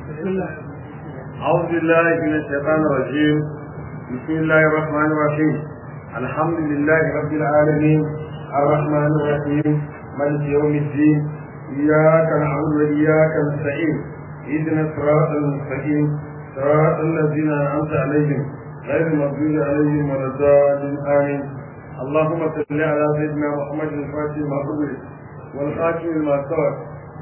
أعوذ بالله من الشيطان الرجيم بسم الله الرحمن الرحيم الحمد لله رب العالمين الرحمن الرحيم مالك يوم الدين إياك نعبد وإياك نستعين اهدنا الصراط المستقيم صراط الذين أنعمت عليهم غير المغضوب عليهم ولا الضالين آمين اللهم صل على سيدنا محمد الفاتح ما قبل والخاتم لما سبق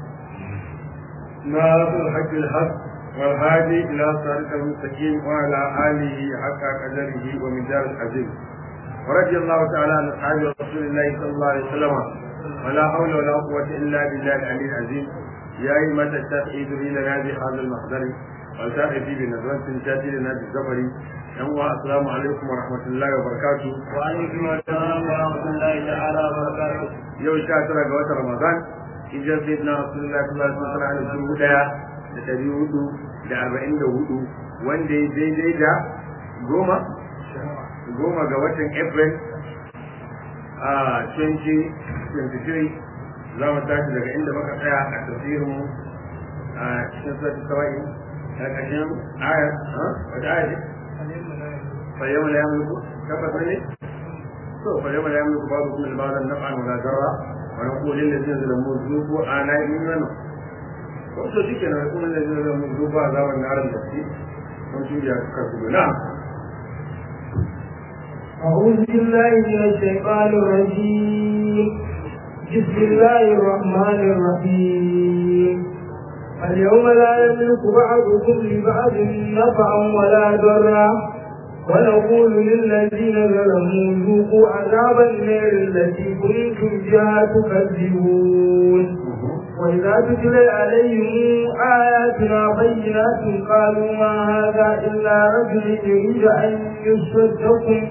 ناصر الحق الحق والهادي إلى صراط المستقيم وعلى آله حق قدره ومدار العزيز ورضي الله تعالى عن أصحاب رسول الله صلى الله عليه وسلم ولا حول ولا قوة إلا بالله العلي العظيم يا أيمة التوحيد لنا بهذا المحضر والتأتي بنظرة تأتي لنا بالزفر يوم السلام عليكم ورحمة الله وبركاته وعليكم السلام ورحمة الله تعالى وبركاته يوم شاترة قوات رمضان hijar sayyidina rasulullah sallallahu alaihi wasallam da dubu daya da dari hudu da arba'in da hudu wanda ya daidai da goma goma ga watan april a 2023 za mu tashi daga inda muka tsaya a tafsirin mu a cikin sati sawa'i a ƙarshen ayar wata ayar ce fayyama la yamliku tabbata ne to fayyama la yamliku babu kuma libalan naf'an wala darra ونقول للذين ظلموا ذوقوا آلاء منه wato shi ke nan kuma zai zai mu duba azabar na aran gaske kun shi ya kasu na'am أعوذ بالله من الشيطان الرجيم بسم الله الرحمن الرحيم اليوم لا يملك بعضكم لبعض نفعا ولا ضرا ونقول للذين ظلموا ذوقوا عذاب النار التي كنتم بها تكذبون وإذا تتلى عليهم آياتنا بينات قالوا ما هذا إلا رجل يريد أن يصدكم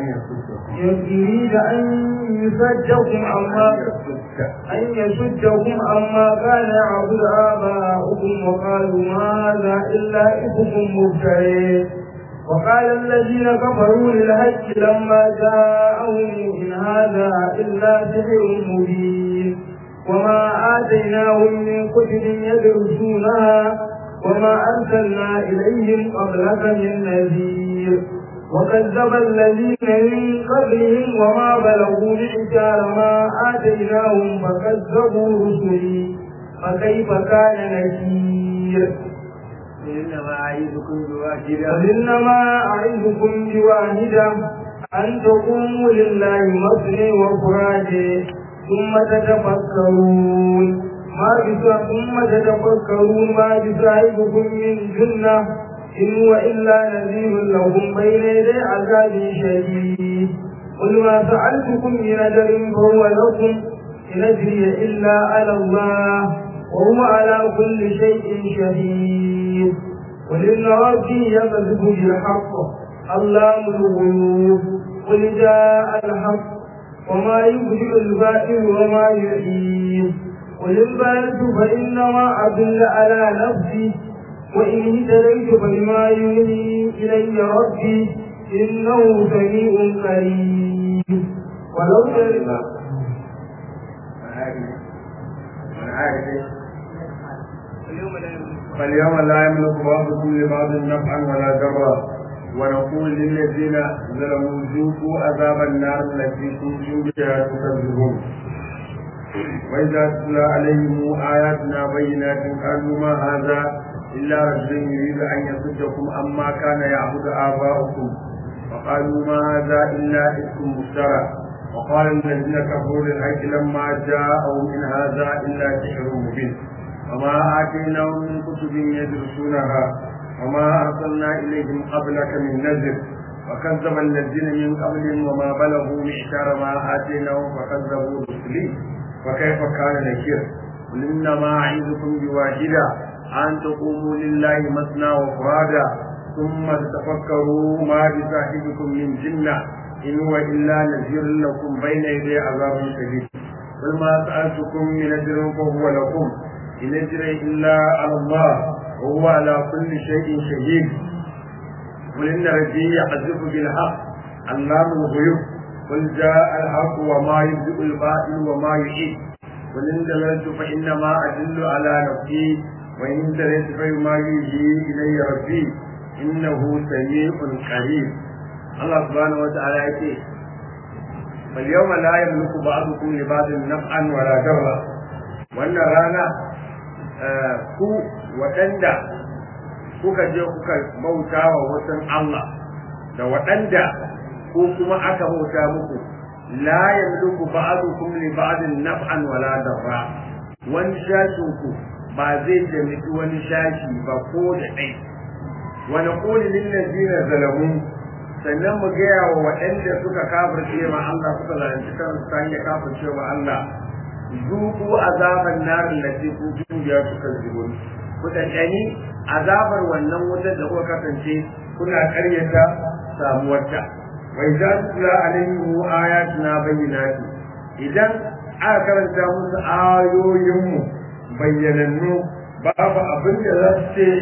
يريد أن يصدكم عما أن يصدكم عما كان يعبد آباؤكم وقالوا ما هذا إلا إفكم مفترين وقال الذين كفروا للهج لما جاءهم إن هذا إلا سحر مبين وما آتيناهم من كتب يدرسونها وما أرسلنا إليهم قبلك من نذير وكذب الذين من قبلهم وما بلغوا معشار ما آتيناهم فكذبوا رسلي فكيف كان نكير إنما أعيذكم بواحدة وإنما أعظكم بواحدة أن تقوموا لله مثني وفرادي ثم تتفكرون ما بس ثم تتفكرون ما بصاحبكم من جنة إن هو إلا نذير لهم بين يدي عذاب شديد قل ما فعلتكم من أجر فهو لكم إن أجري إلا على الله وهو على كل شيء شهيد قل إن ربي يقذف بالحق علام الغيوب قل جاء الحق وما يبدئ الباطل وما يعيد قل إن بلت فإنما أدل على نفسي وإن اهتديت فبما يوحي إلي ربي إنه سميع قريب ولو ترى فاليوم لا يملك بعضكم لبعض نفعا ولا ضرا ونقول للذين ظلموا ذوقوا عذاب النار التي كنتم بها تكذبون وإذا تتلى عليهم آياتنا بينات قالوا ما هذا إلا رجل يريد أن يصدكم عما كان يعبد آباؤكم وقالوا ما هذا إلا إفك مفترى وقال الذين كفروا للحق لما جاءهم إن هذا إلا سحر مبين وما آتيناهم من كتب يدرسونها وما أرسلنا إليهم قبلك من نذر وكذب الذين من قبلهم وما بلغوا معشار ما آتيناهم فكذبوا رسلي وكيف كان نكير قل إنما أعيذكم بواحدة أن تقوموا لله مثنى وفرادا ثم تتفكروا ما بصاحبكم من جنة إن هو إلا نذير لكم بين يدي عذاب شديد قل ما سألتكم من أجر فهو لكم إن أجري إلا على الله وهو على كل شيء شهيد قل إن ربي يحذف بالحق علام الغيوب قل جاء الحق وما يبدئ الباطل وما يعيد قل إن دللت فإنما أدل على نفسي wa in taraytu fa ma yuhi ilayya rabbi innahu sami'un qarib Allah subhanahu wa ta'ala yake fal yawma la yamliku ba'dukum li ba'din naf'an wala darra wannan rana ku waɗanda kuka je kuka bauta wa wasan Allah da waɗanda ko kuma aka bauta muku la yamliku ba'dukum li ba'din naf'an wala darra wani shashin ku ba zai taimaki wani shashi ba ko da ɗai wa naqulu lil ladina zalamu sannan mu gaya wa waɗanda suka kafirce ma Allah suka zalunci kansu ta hanyar kafirce ma Allah zuku azaban narin da ke kun biya suka zubo ku ɗanɗani azabar wannan wutar da kuka kasance kuna ƙaryata samuwarta wai za su kula alaihi ayatuna bayyinati idan aka karanta musu ayoyinmu bayyanannu babu abin da za su ce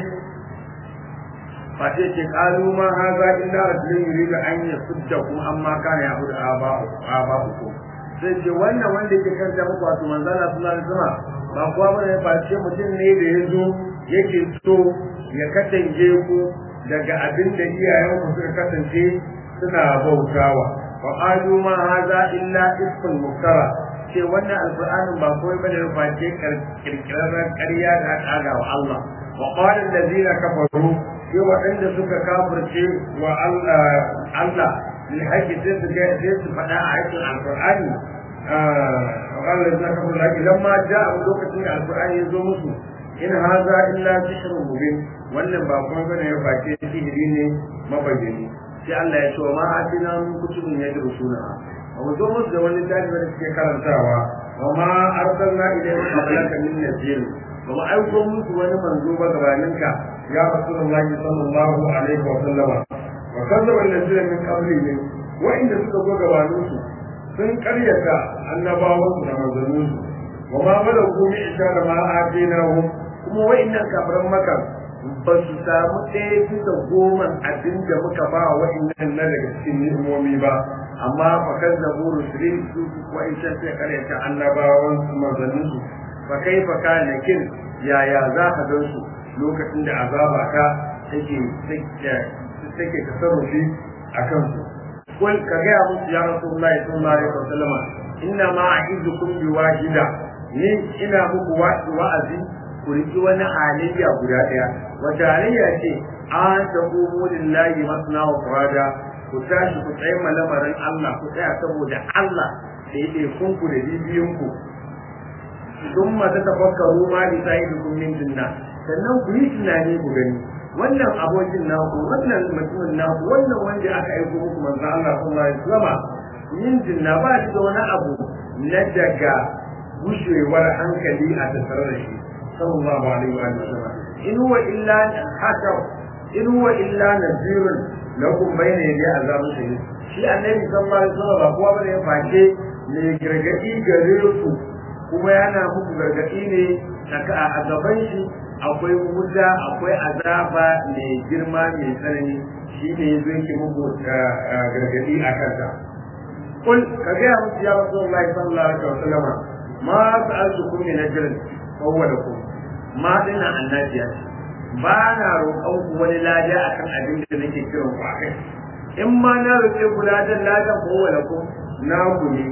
face ce kalu ma haza illa rajulun yuridu an yasuddakum amma kana ya'budu aba'ukum sai ce wannan wanda yake kanta muku wato manzala sallallahu alaihi wasallam ba kuwa bane face mutum ne da ya zo yake so ya katange ku daga abin da iyayenku suka kasance suna bautawa wa qalu ma hadha illa ismul muftara ce wannan alqur'anin ba kawai bane face kirkirarren ƙarya da aka ga wa Allah wa qala allazina kafaru sai waɗanda suka kafirce wa Allah Allah lil haqqi sai su ga sai su faɗa a cikin alqur'ani وقال الذين كفروا لكن لما جاء lokacin da alqur'ani ya zo musu in haza illa sihrun mubin wannan ba kuma bane ya face sihiri ne mabayyani sai Allah ya ce wa ma atina min kutubin yadrusuna wa mu zo musu da wani tafi da suke karantawa wa ma arsalna ilayhim qablaka min nazir wa ma aiko musu wani manzo ba gabaninka ya rasulullahi sallallahu alaihi wa sallama wa kadzaba allazina min qablihim wa inda suka zo gabaninsu sun karyata annabawansu da manzanninsu wa ma malaku mi isha da ma atinahum kuma wa'annan kafiran maka ba su samu ɗaya bisa goma abin da muka ba wa'annan na daga cikin ni'imomi ba amma fa kan da buru sirri su wa'ancan sai karyata annabawan su manzannin su fa kai fa kana kin yaya za ka gan su lokacin da azaba ta take take tasarrufi a kansu kul ka gaya musu ya rasulullahi sallallahu alaihi wasallam inna ma a'idukum bi wahida ni ina muku wa'azi ku riki wani halayya guda ɗaya wata halayya ce an ta kumu lillahi masna wa furada ku tashi ku tsaye malamarin Allah ku tsaya saboda Allah da ya ɗefun ku da bibiyin ku sun mata tafakkaru ma bi sa'idukum min jinna sannan ku yi tunani ku gani wannan abokin naku wannan mutumin naku wannan wanda aka aiko muku manzo Allah sallallahu alaihi wasallam min jinna ba shi da wani abu na daga gushewar hankali a tattare da shi sallallahu alaihi wa sallam in huwa illa hakam in huwa illa nazirun lakum bayna yadi azabun shadid shi annabi sallallahu alaihi wasallam ba kowa bane ya face ne gargadi gare ku kuma yana muku gargadi ne a gaban shi akwai wuta akwai azaba mai girma mai tsanani shi ne ya zai ke muku gargadi a kansa kul ka gaya musu ya rasulullahi sallallahu alaihi wasallam ma sa'altukum min ajrin fa huwa lakum ma dina annabiya ba na roƙon ku wani lada akan abin da nake kiran ku akai in ma na roƙe ku ladan ladan fa huwa lakum na ku ne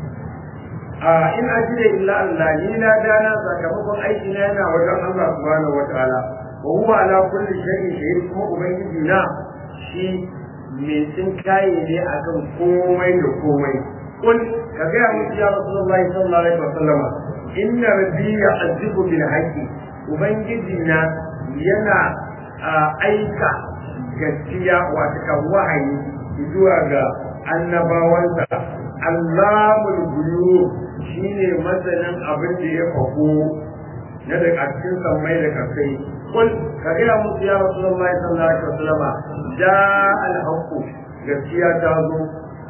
a in ajire illa Allah ni lada na sakamakon aiki na yana wajen Allah subhanahu wataala wa huwa ala kulli shay'in shahid kuma ubangiji na shi mai tsinkaye ne akan komai da komai kun ka ga musu ya rasulullahi sallallahu alaihi wasallama inna rabbi ya'zibu bil haqqi ubangiji na yana aika gaskiya wata kan wahayi zuwa ga annabawansa Allahul guyub shine masanin abin da ya fako na daga cikin sammai da kasai kul ka ga musu ya rasulullahi sallallahu alaihi wasallama da al-haqqu gaskiya ta zo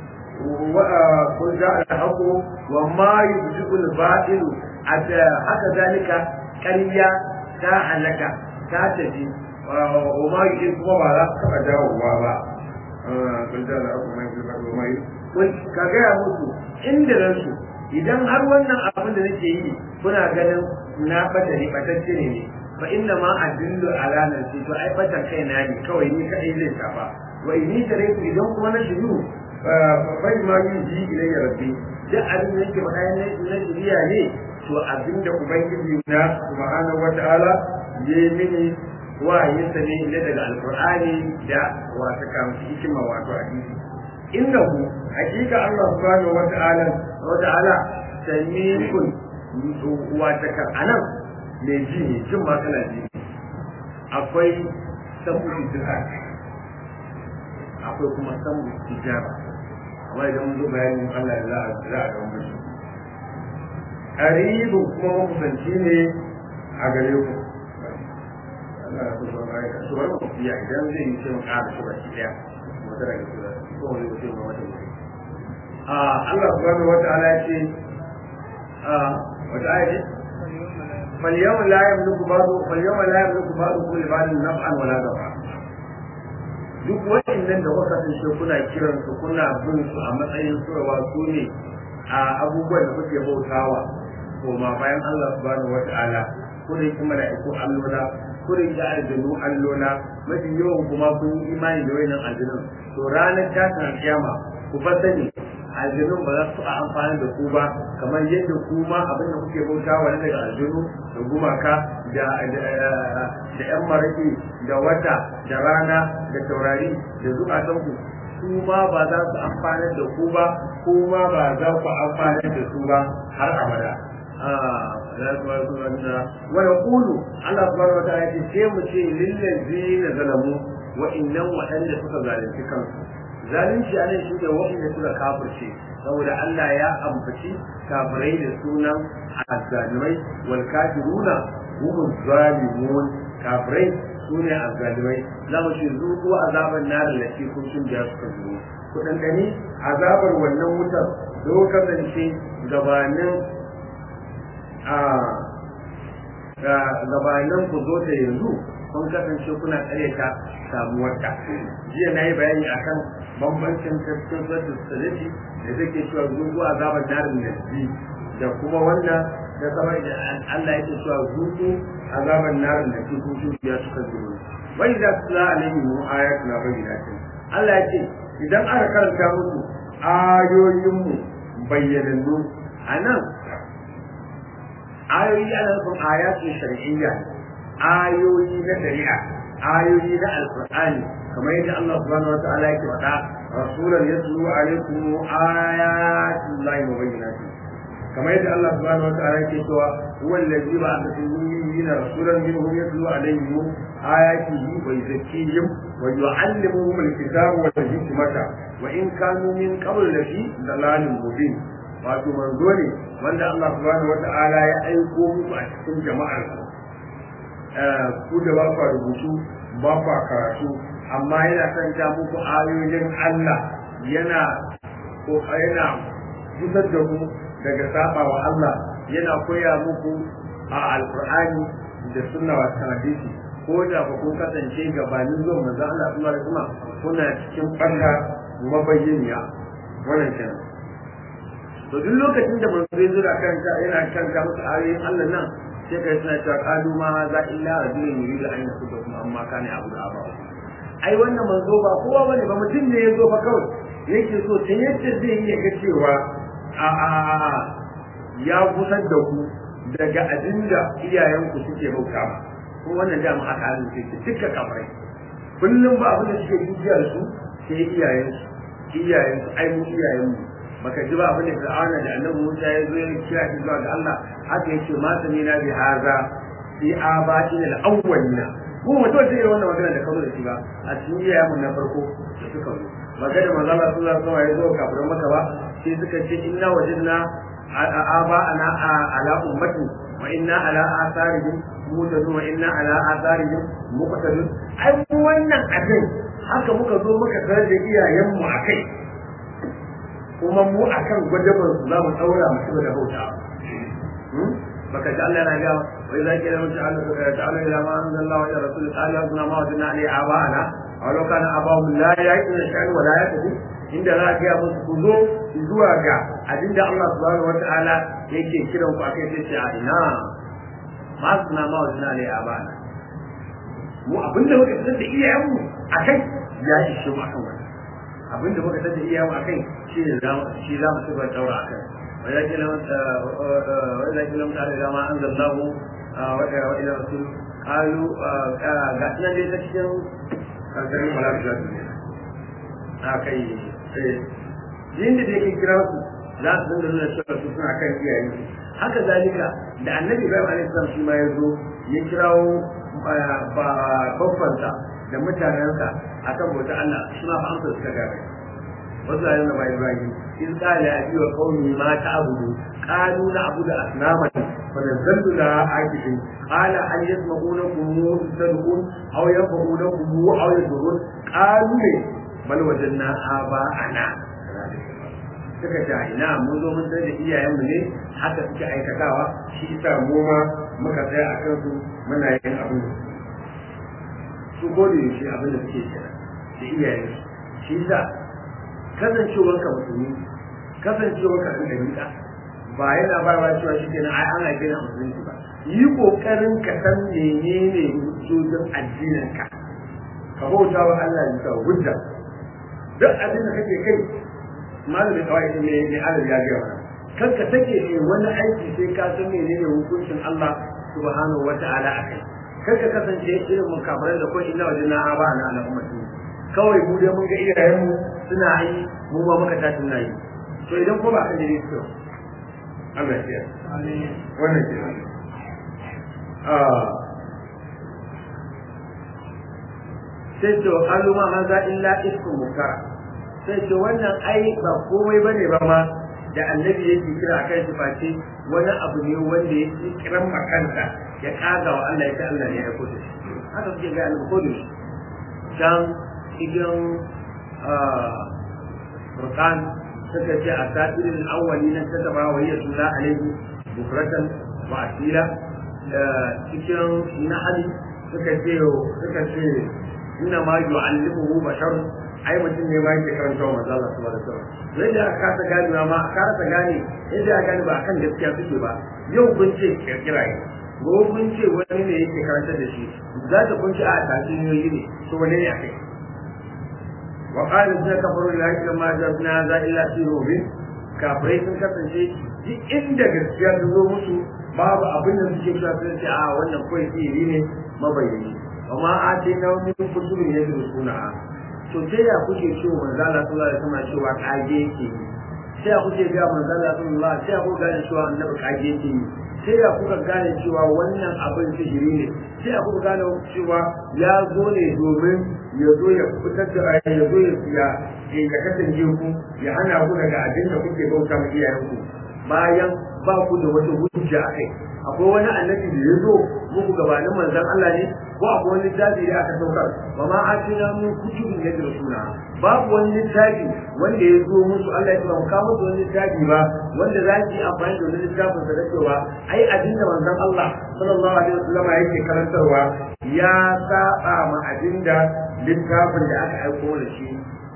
kun ja al-haqqu wa ma yubdi'u al-batil haka zalika ƙarya ta halaka ta tafi wa ma yi kuma ba za su taɓa dawowa ba kun ja al-haqqu mai zuba wa mai kun ka ga musu inda ransu idan har wannan abin da nake yi kuna ganin na bata ne batacce ne fa inna ma adillu ala nafsi to ai batan kai na ne kawai ni kadai zai shafa wa inni taraytu idan kuma na shiru fa ma yuji ilayya rabbi duk abin da yake faɗa na shiriya ne to abinda ubangiji na subhanahu wataala ya yi mini wa'ayinsa ne ne daga alqur'ani da wata kamshi hikima wato hadisi innahu hakika Allah subhanahu wataala wataala sami'un wata kan anan mai ji ne jin ma kana ji akwai sabu duka akwai kuma sabu ijaba amma idan mun zo bayanin Allah ya za a za a ga mutum qaribu kuma makusanci ne a gare ku Allah ya so ba ya so ba ku fiya idan zai yi sai mu ƙara shi baki daya wata daga su ko wani wuce ma wata wuce a Allah subhanahu wa ta'ala ya ce a wata ayati فاليوم لا يملك بعض فاليوم لا يملك بعضكم لبعض نفعا ولا ضرا duk waɗannan da kuka kasance kuna kiran su kuna bin su a matsayin surawa su ne a abubuwan da kuke bautawa to ma bayan Allah subhanahu wata'ala ko da yake mala'iku allola ko da yake aljanu allola mafi yawan kuma kun yi imani da wayannan aljanun to ranar tashin alkiyama ku fa sani aljanun ba za su a amfani da ku ba kamar yadda ku ma abin da kuke bautawa na daga aljanu da gumaka da da yan maraki da wata da rana da taurari da zukatanku su ma ba za su amfani da ku ba ku ma ba za ku amfani da su ba har abada wa yaqulu Allah subhanahu wa ta'ala ce sai mu ce lil ladina zalamu wa innam waɗanda suka zalunci kansu zalunci a nan shi ne waɗanda suka kafirce saboda Allah ya ambaci kafirai da sunan azzalimai wal kafiruna hum zalimun kafirai sune azzalimai za mu ce zuku azaban nar lati kuntum biya suka zuwa ku dandani azabar wannan wutar da ku kasance gabanin a gabanin ku zo ta yanzu kun kasance kuna tsare ta samuwar ta jiya na yi bayani akan bambancin tafsir da salati da take cewa zuwa azabar narin nasbi da kuma wanda da sama da Allah yake cewa zuku azabar narin da ke kuku ya suka zuwa wai da sula alaihi mu ayatu na bayyana Allah ya ce idan aka karanta musu ayoyin mu bayyanannu anan ayoyi ana nufin ayatun shar'iyya ayoyi na shari'a ayoyi na alqur'ani kamar yadda Allah subhanahu wataala yake faɗa rasulan yatlu alaikum ayatin lahi mubayyinatin kamar yadda Allah subhanahu wataala yake cewa huwa allazi ba'atha fil ummiyina rasulan minhum yatlu alaihim ayatihi wa yuzakkihim wa yu'allimuhum alkitaba wal hikmata wa in kanu min qabl lafi dalalin mubin wato manzo ne wanda Allah subhanahu wataala ya aiko muku a cikin jama'ar ku da ba ku rubutu ba ku karatu amma yana kanta muku ayoyin Allah yana ko yana kusar da ku daga saba wa Allah yana koya muku a alqur'ani da sunna wa hadisi ko da ba kun kasance gabanin zuwa manzo Allah sallallahu alaihi wasallam kuna cikin banda mabayyaniya wannan kenan to duk lokacin da manzo ya zura kanta yana kanta musu ayoyin Allah nan sai kai suna cewa qalu ma za illa rajulun yuridu an yasuda kuma amma kana abu da aba ai wannan manzo ba kowa bane ba mutum ne ya zo fa kawai yake so ta yadda zai iya ga cewa a a ya gusar da ku daga abinda iyayenku suke bauta ba ko wannan dama aka halin sai duka kafirai kullum ba abin da suke dukiyar su sai iyayensu iyayensu ai mu iyayenmu baka ji ba abin da Fir'auna da Annabi Musa ya zo ya kira shi zuwa ga Allah haka yace ma samina bi haza fi abatina al-awwalina ko mutum zai yi wannan magana da kazo da shi ba a cikin iyayen mu na farko da suka zo magana manzo Allah sallallahu alaihi wasallam ya zo kafirin maka ba sai suka ce inna wajadna aba ana ala ummati wa inna ala atharihim mutadun wa inna ala atharihim muqtadun ai wannan abin haka muka zo muka tarar da iyayen mu akai kuma mu akan gwadaban su za mu daura mu ci da bauta baka ji Allah yana ga wa idza kila man ta'ala ta'ala ila ma anzalallahu ila rasul qala kunna ma wajadna ali abana aw law kana abahum la ya'qiluna shay'an wa la yahtadun inda za ka musu ku zo zuwa ga abinda Allah subhanahu wa ta'ala yake kiran ku akai sai a ina ma suna ma wajen ne a bana mu abinda muka fitar da iyayenmu a kai ya ishe mu akan wani abinda muka fitar da iyayenmu a kai shi ne za mu shi za mu tuba daura a kai wanda ke nan wanda ke nan tare da ma an zallahu wa ila rasul qalu ga nan dai ta cikin kankanin malaka da ne a kai yin da yake kira su za su dinga nuna cewa su suna kan iyayensu haka zalika da annabi ibrahim alaihi salam shi ma ya zo ya kirawo babbansa da mutanensa akan bauta Allah shi ma fa amsa suka gane wasu ayyukan da bai ibrahim in qala abi wa qaumi ma ta'budu qalu na'budu asnaman fa nazzaltu la aqidin qala hal yasma'unakum tad'un aw yanfa'unakum aw yadurun qalu bal wajanna aba'ana suka ce ina mun zo mun sai da iyayenmu ne haka suke aikatawa shi yasa mu ma muka tsaya a kansu muna yin abin su gode shi abin da suke kira da iyayen shi yasa kasancewar ka musulmi kasancewar ka ɗan ɗabi'a ba yana ba ba cewa shi kenan ai ana gina musulunci ba yi kokarin ka san menene hujjojin addinin ka ka bauta wa Allah ya sa hujja duk abin da kake kai malamin kawai ne ne Allah ya ga wannan kan ka take ne wani aiki sai ka san menene hukuncin Allah subhanahu wata'ala akai kar ka kasance irin mukabaran da ko inna wajina aba na al'ummati kawai mu dai mun ga iyayen mu suna yi mu ma muka tashi na yi to idan ko ba ka ne to Allah ya amin wannan ke ah sai to qalu ma hadha illa ismu mukara sai ce wannan ai ba komai bane ba ma da annabi yake kira a kai shi face wani abu ne wanda ya ci kiran makanta ya kaga wa Allah ya ce Allah ne ya aiko shi haka suke ga annabi ko da shi can cikin Furqan suka ce a sa'irin awwali nan ta taba wa ya tula alaihi bukratan wa asila cikin nahali suka ce suka ce inna ma yu'allimuhu basharun ai mutum ne ma yake karanta wa manzo Allah sallallahu alaihi wasallam sai da aka ta gane ma aka ta gane yadda aka gane ba akan gaskiya suke ba yau kun ce kirkira ne gobe kun ce wani ne yake karanta da shi za ta kun ce a tatsuniyoyi ne to wani ne akai wa qala inna kafaru la ilaha ma ja'alna za illa fi rubin kafirai sun kasance duk inda gaskiya ta zo musu babu abin da suke cewa sun ce a wannan kawai sihiri ne mabayyani amma a ce na wani kutubin ya zuru suna to sai ya kuke cewa manzo Allah sallallahu alaihi wasallam cewa kage yake sai ya kuke ga manzo Allah sallallahu sai ya kuka gane cewa annabi kage yake sai ya kuka gane cewa wannan abin sihiri ne sai ya kuka gane cewa ya zo ne domin ya zo ya fitar da ya zo ya ya ya kasance ku ya hana ku daga abin da kuke bauta ma iyayenku bayan ba ku da wata hujja akai akwai wani annabi da ya zo muku gabanin manzon Allah ne ko akwai wani littafi da aka saukar ba ma a cina mun kutubin ya da suna babu wani littafi wanda ya zo musu Allah ya ce ba mu kawo musu wani littafi ba wanda za su yi amfani da wani littafin sa da cewa ai abin da manzon Allah sallallahu alaihi wasallam yake karantarwa ya saba ma abin da littafin da aka aiko da shi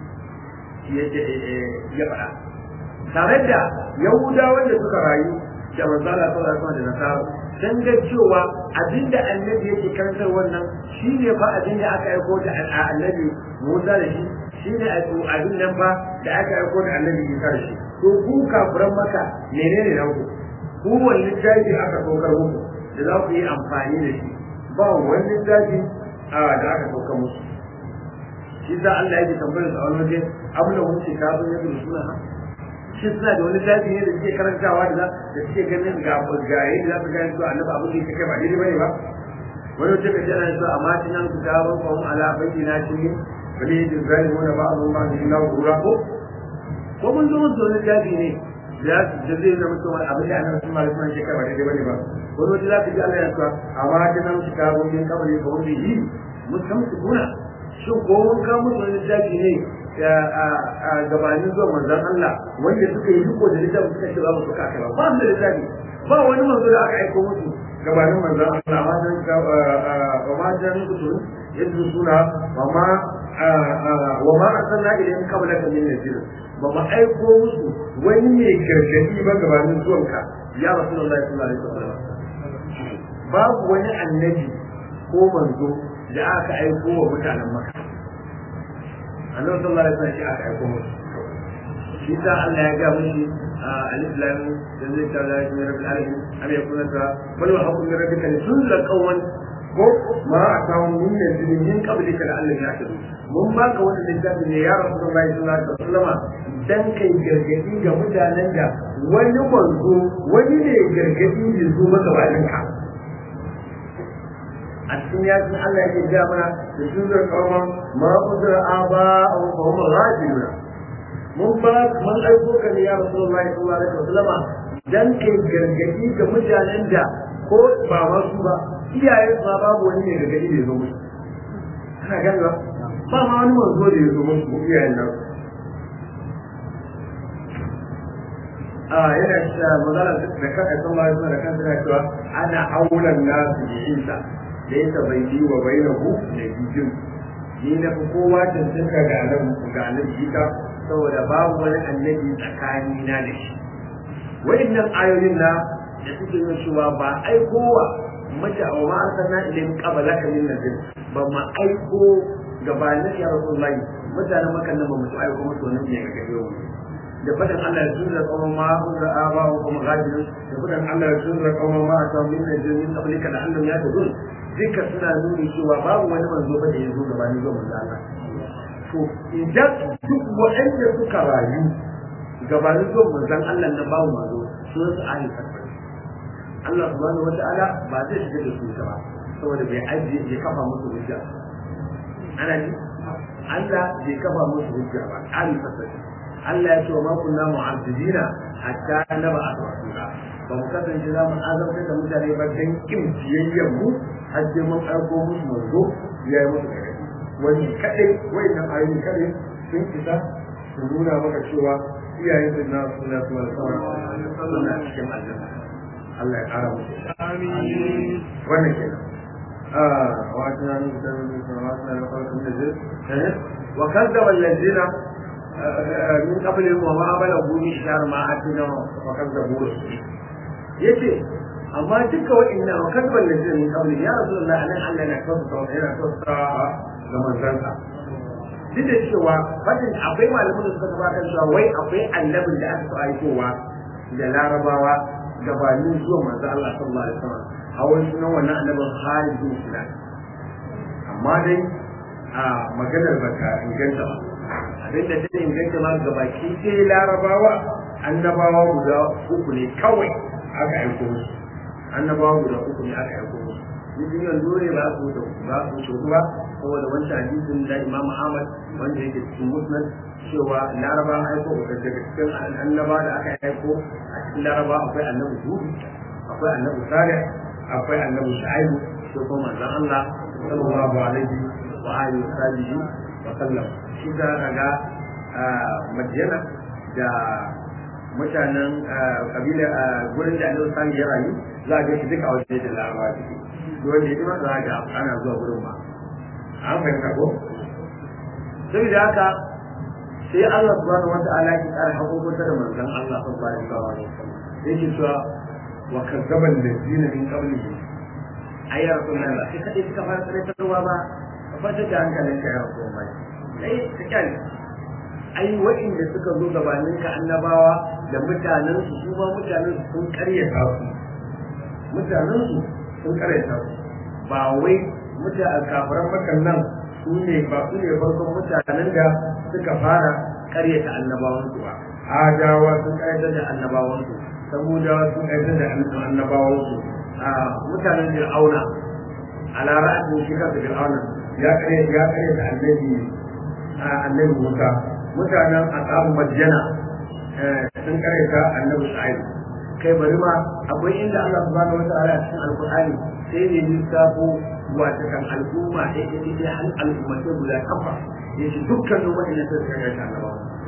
ya faɗa tare da yahudawan da suka rayu da manzo Allah sallallahu alaihi wasallam da nasara dan ga cewa abinda annabi yake karantar wannan shine fa abinda aka aiko da annabi Musa da shi shine abin nan fa da aka aiko da annabi Isa da shi to ku kafiran maka menene nan ku ku wani littafi aka saukar muku da za ku yi amfani da shi ba wani littafi da aka saukar musu shi da Allah yake tambayar su a wani waje abu da wuce kafin ya zuru suna shi suna da wani zafi ne da suke karantawa da da suke ganin ga gaye da za su gane cewa annabi abin da yake kai ba daidai bane ba wani wata kace ana cewa amma tinan ku da ban qawm ala bayyina shi ne bale da zalimuna ba'dhum ma bi illa gura ko ko mun zo mun zo ne zafi ne da da zai zama cewa abin da annabi sallallahu alaihi wasallam yake kai ba daidai bane ba wani wata za ka ji Allah ya cewa amma tinan ku da ban min kabari ka wani yi mun san su kuna shin ko mun ka musu wani zafi ne gabanin zuwa manzon Allah wanda suka yi riko da littafin suka ce babu suka kai ba ba su da littafi ba wani manzo da aka aiko musu gabanin manzon Allah ma dan ka wa ma dan kutun yadda suna wa ma wa ma arsalna ilayhim qablaka min nazir ba ma aiko musu wani mai gargadi ba gabanin zuwanka ya rasulullahi sallallahu alaihi wasallam babu wani annabi ko manzo da aka aiko wa mutanen maka annabi sallallahu alaihi wasallam shi aka aiko musu shi sa Allah ya ga mishi alif lam da zai ta da shi rabbil alamin am yakuna ta bal wa hukum min rabbika li tunzila qawman ko ma atawun min nazirin min qablika la Allah ya tadu mun baka wannan littafi ne ya rasulullahi sallallahu alaihi wasallam dan kai gargadi ga mutanen da wani manzo wani ne gargadi ya zo maka bayan ka a cikin yakin Allah yake ga mana da tunzar qawman ma udra aba aw qawm ghafiluna mun ba mun aiko ka ne ya rasulullahi sallallahu alaihi wasallam dan kai gargadi ga mutanen da ko ba wasu ba iyaye ba babu wani ne gargadi da ya zo musu kana gani ba ba ma wani manzo da ya zo musu ko iyayen nan a yana cewa magana da kan aikin Allah ya da kan tana cewa ana aulan nasu bi isa da yasa bai yi wa bainahu da bijin ni na fi kowa cancanta ga annabi ga annabi isa saboda babu wani annabi tsakani na da shi wa'annan ayoyin na da suke nuna cewa ba aikowa mace a ma arsalna ilayhim qablaka min nadir ba ma aiko gabanin ya rasulullahi mutanen makan nan ba mu aiko musu wani ne ga gare mu da fadan Allah ya tunza kuma ma unza aba wa kuma gadirin da fadan Allah ya tunza kuma ma ta min nadir min qablika da Allah ya tuzun duka suna nuni cewa babu wani manzo ba da ya zo gabanin zuwa manzo Allah to idan duk waɗanda suka rayu gabanin zuwa manzon Allah na babu manzo sun su ahli fatwa Allah subhanahu wata'ala ba zai shiga da su ba saboda bai ajiye bai kafa musu hujja ana ji Allah bai kafa musu hujja ba ali fasali Allah ya ce wa ma kunna mu'azzibina hatta naba rasula ba mu kasance za mu azabtar da mutane ba dan kin ciyayyen mu har sai mun aiko musu manzo ya yi musu gargaɗi wani kadai wayannan ayoyi kadai sun isa su nuna maka cewa iyayen sun na suna suna suna cikin aljanna Allah ya ƙara musu. Amin. Wannan kenan. wa tana nuna da wa tana da farkon da zai. Wa kazzaba allazina min qablihim wa ma balagu min shar ma atina wa kazzabu yace amma duka wa'annan wa kazzaba allazina min qablihim ya rasulullah anan Allah na kafa yana kafa ga manzansa duk da cewa fadin akwai malamin da suka gabatar cewa wai akwai annabin da aka aikowa da larabawa gabanin zuwa manzo Allah sallallahu alaihi wasallam a wani sunan wannan annabin Khalid bin Sinan amma dai a maganar ba ta inganta ba abin da ta inganta ma gabaki sai larabawa annabawa guda uku ne kawai aka aiko musu annabawa guda uku ne aka aiko musu mutum yanzu ne ba su da ba su shudu ba saboda wancan hadisin da Imam Ahmad wanda yake cikin Musnad cewa Laraba aiko da daga cikin annaba da aka aiko a cikin Laraba akwai annabi Hud akwai annabi Salih akwai annabi Shu'aib sai kuma manzon Allah sallallahu alaihi wa alihi wa sahbihi wa sallam shi da kaga Madina da mutanen kabila gurin da annabi Salih ya rayu za a ga shi duka a wajen da Laraba take wanda ya ma za ga ana zuwa gurin ba an fahimta ko saboda haka sai Allah subhanahu wa ta'ala ya kara hukunta da manzon Allah sallallahu alaihi wasallam yake cewa wa kazzaba allazina min qablihi ayya rasulullah sai kade suka fara tsarkarwa ba ka fata da hankalin ka ya rasulullah sai ka kyale ai wa'inda suka zo gabanin ka annabawa da mutanen su su ma mutanen su sun karyata su mutanen su sun karyata su ba wai mutane kafiran makan nan su ne ba su ne farkon mutanen da suka fara karyata annabawan su ba adawa sun karyata da annabawan su samudawa sun karyata da annabawan su a mutanen fir'auna a lara'atin shi kansa fir'auna ya karyata ya karyata annabi annabi musa mutanen asabu madjana sun karyata annabi shu'aib kai bari ma akwai inda Allah subhanahu wataala a cikin alqur'ani sai ne lissafo wata kan al'umma ɗaya ɗaya ɗaya har al'ummatai guda kafa ya ce dukkanin waɗanda suka kaga shi annaba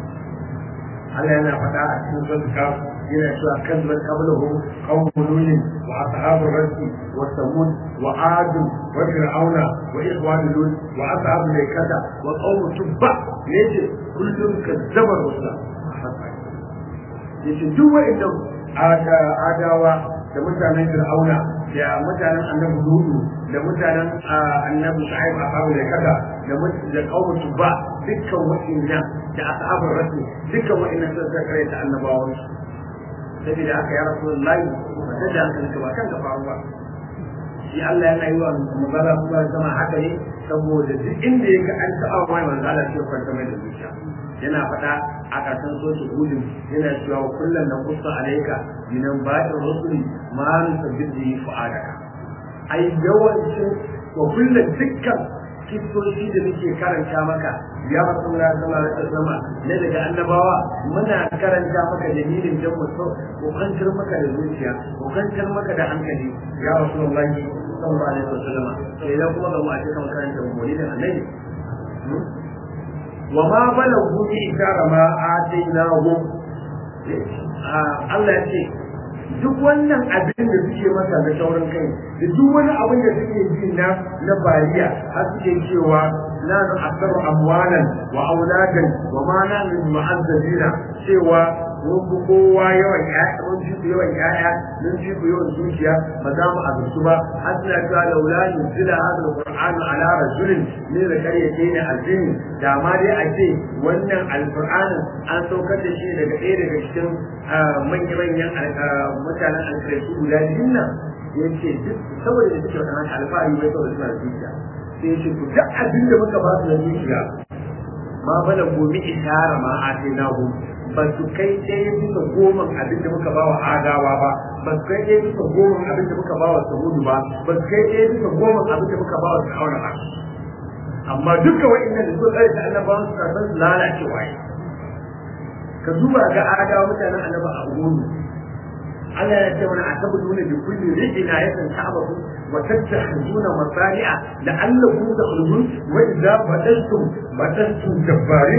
Allah yana faɗa a cikin sura kaf yana cewa kazzabat qablahum qawmun nuh wa ashabur rasi wa samud wa ad wa fir'auna wa ikhwan lut wa ashabul laikata wa qawm tubba yace kullum kazzaba rusula yace duk waɗanda adawa da mutanen fir'auna da da mutanen annabi Hudu da mutanen annabi Shu'aib a kawo da kada da da kawo ba dukkan wa'annan da ashabul rasul dukkan wa'annan sun kare ta annabawan saboda haka ya rasulullahi wanda da hankali ba kan ka faru ba shi Allah yana yi wa magana kuma sama haka ne saboda duk inda yake an taɓa mai manzo Allah sai kwanta mai da zuciya yana faɗa a ƙarshen soshi hudun yana cewa kullum na kusa alaika binan ba'in rusuli ma nusabbit bihi fu'adaka ai yawancin wa kullum dukkan kistoci da muke karanta maka ya rasulullah sallallahu alaihi wasallam ne daga annabawa muna karanta maka dalilin dan mu ko kantar maka da zuciya ko kantar maka da hankali ya rasulullah sallallahu alaihi wasallam sai idan kuma ga mu a cikin karanta maulidin annabi wa ma balagu bi ikara ma atainahu Allah ya ce duk wannan abin da suke masa na sauran kai da duk wani abin da suke ji na na bariya har suke cewa la nu aktaru amwalan wa auladan wa ma na min mu'azzabina cewa mun fi kowa yawan ƴaƴa mun fi ku yawan ƴaƴa mun fi ku yawan zuciya ba za mu azurtu ba har suna cewa laula nuzila hadha alqur'anu ala rajulin min al-qaryatayn azim da ma dai a ce wannan alqur'anin an saukar da shi daga ɗaya daga cikin manya-manyan mutanen alkaratu guda biyun nan ya ce duk saboda da suke wannan alfahari bai saboda suna da zuciya sai ya ce ku duk abin da muka ba su na zuciya ma bala gomi ishara ma a sai na ba su kai ɗaya bisa goma abin da muka ba wa adawa ba ba su kai ɗaya bisa goma abin da muka ba wa sahudu ba ba su kai ɗaya bisa goma abin da muka ba wa fir'auna ba amma dukkan wa'annan da suka tsare da annabawan su san su lalacewa yi ka duba ga adawa mutanen annaba a gudu Allah ya ce mana a tabbata bi kulli rijina yakan ta'abahu wa tattakhuzuna masari'a la'allakum takhludun wa idza badaltum badaltum jabbarin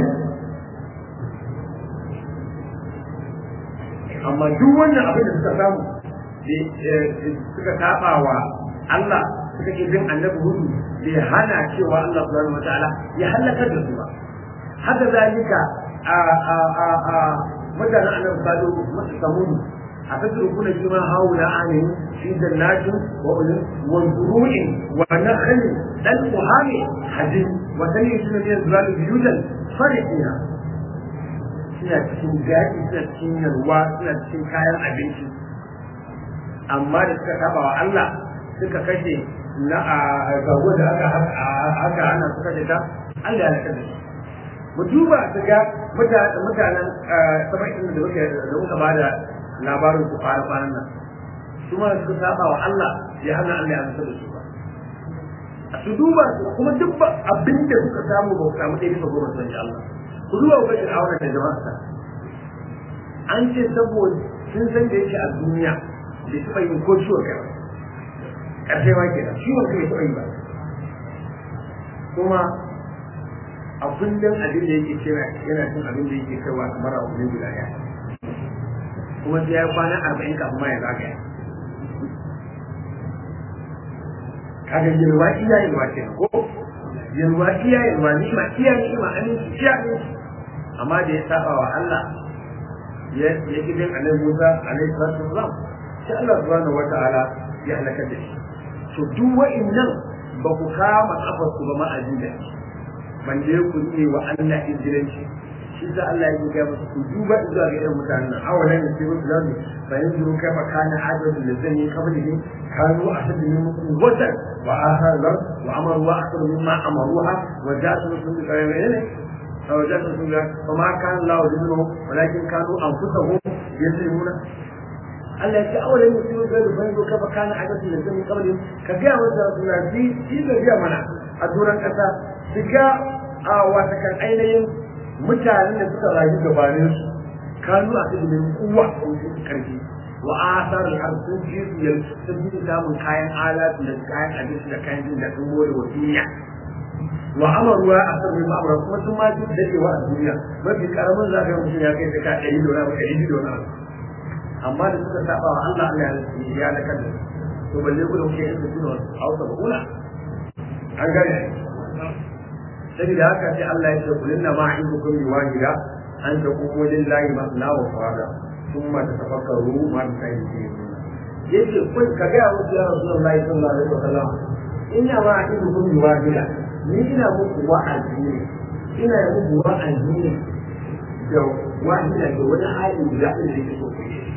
amma duk wannan abin da suka samu suka saba wa Allah suka ke bin annabi hudu bai hana cewa Allah subhanahu wa ta'ala ya halakar da su ba haka zalika a a a a mutanen annabi salo masu samudu a tasirkuna shi ma haula anin fi jannatin wa ulun wa zuru'in wa nakhlin dan muhami hadin wa tani shi ne zalalu biyutan farihina suna cikin daɗi suna cikin yalwa suna cikin kayan abinci amma da suka saba wa Allah suka kashe na a gago da aka aka ana suka kashe ta Allah ya kashe shi mu duba su ga mutanen saba'in da muka da muka ba da labarin su fara kwanan nan su ma su saba wa Allah ya hana Allah ya amsa da su ba su duba su kuma duk abin da suka samu ba ku samu ɗaya bisa goma sun Allah ku duba ku ga aure da jama'a an ce saboda sun san da yake a duniya bai taɓa yin ko ciwon kai ba ƙarshe ma kenan ciwon kai bai taɓa yi ba kuma a kullum abin da yake cewa yana cin abin da yake kaiwa kamar a wani guda ɗaya kuma sai ya yi kwana arba'in kafin ma ya zagaya kaga yalwa iya yalwa ke ko yalwa iya yalwa ni'ima iya ni'ima aminci iya aminci amma da ya saba wa Allah ya ya gidan annabi Musa alaihi salatu wasalam sai Allah subhanahu wataala ya halaka da shi to duk wa'annan ba ku kama kafar ku ba ma ajiya ban je ku ne wa Allah injilanci shi sa Allah ya ga musu ku duba zuwa ga irin mutanen nan awalan da sai musu zamu bayan zuru kai fa kana adadu da zan yi kablihi kanu ahadu min quwwatan wa ahadar wa amaru wa akthar mimma amaruha wa jatu sun bi ne أو جاءت رسول الله وما كان الله يذلهم ولكن كانوا أنفسهم يظلمون Allah ya ce awalan musulmi zai da banzo kafa kana a gasu da zai kawai ka ga wata rasula bi shi da biya mana a duran kasa su ga a wata kan ainihin mutanen da suka rayu gabanin su kanu a cikin kuwa ko su karfi wa asar har sun ji su yal sun ji samun kayan alatu da kayan abinci da kayan jin da sun more wa duniya wa amaruwa a sarri ma'amura kuma sun ma ji dadewa a duniya mafi karamin zaka mutum ya kai ka ɗari da wani ɗari da wani amma da suka saba wa Allah Allah ya da kan to balle ku da kuke yin su da hausa ba kula an gane saboda haka sai Allah ya ce kulin na ma'idukum bi wahida an ta kuku lillahi masna wa fara thumma tatafakkaru ma tayyibun yace kun ka ga musu ya Rasulullahi sallallahu alaihi wasallam ina ma idu kun yi wajila ni ina muku wa'azi ne ina muku wa'azi ne da wajila da wani hali da zai da so ku yi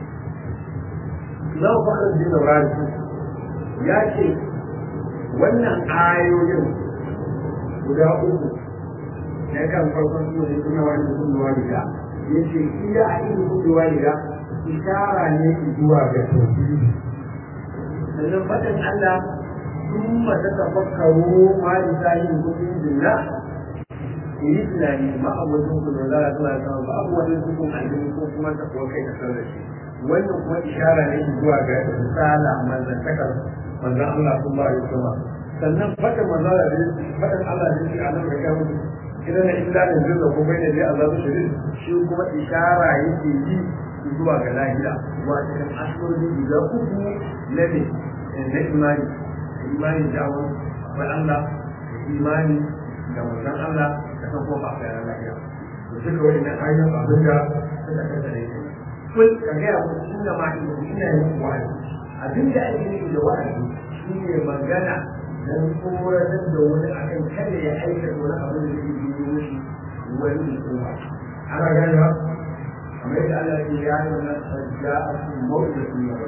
Zan fara jin rafi ya ce wannan ayoyin guda uku na kan farkon su ne suna wani mutum da walida ya ce iya a irin mutum da walida ishara ne zuwa ga tauhidi sannan fatan Allah sun mata tafakkaru ma da sahin kudin jinna ku yi tunani ma abubuwan ku da za a zuwa sama ba abu wani hukun aljini ko kuma ta kuwa kai kasar da shi wannan kuma ishara ne zuwa ga risala manzantakar manzan Allah sun ba yi sama sannan fatan manzan Allah fatan Allah ne shi a nan ga kan idan na illa da zai da kuma ne dai azabu shirin shi kuma ishara yake yi zuwa ga lahira wato kan ashirin guda uku na ne na imani imani da awon akwai Allah imani da manzan Allah da kan kofa a yaran lahira to duka wani na ayyukan abin da suka kasa da yake kun ka gaya mu shi da ma'i ina yin wa'azi abin da ake nufi da wa'azi shi ne magana dan tsoratar da wani akan kada ya aikata wani abin da zai yi mishi wani hukuma ana gane ba kamar yadda Allah ke ya yi wannan sajja a cikin mawuce su yi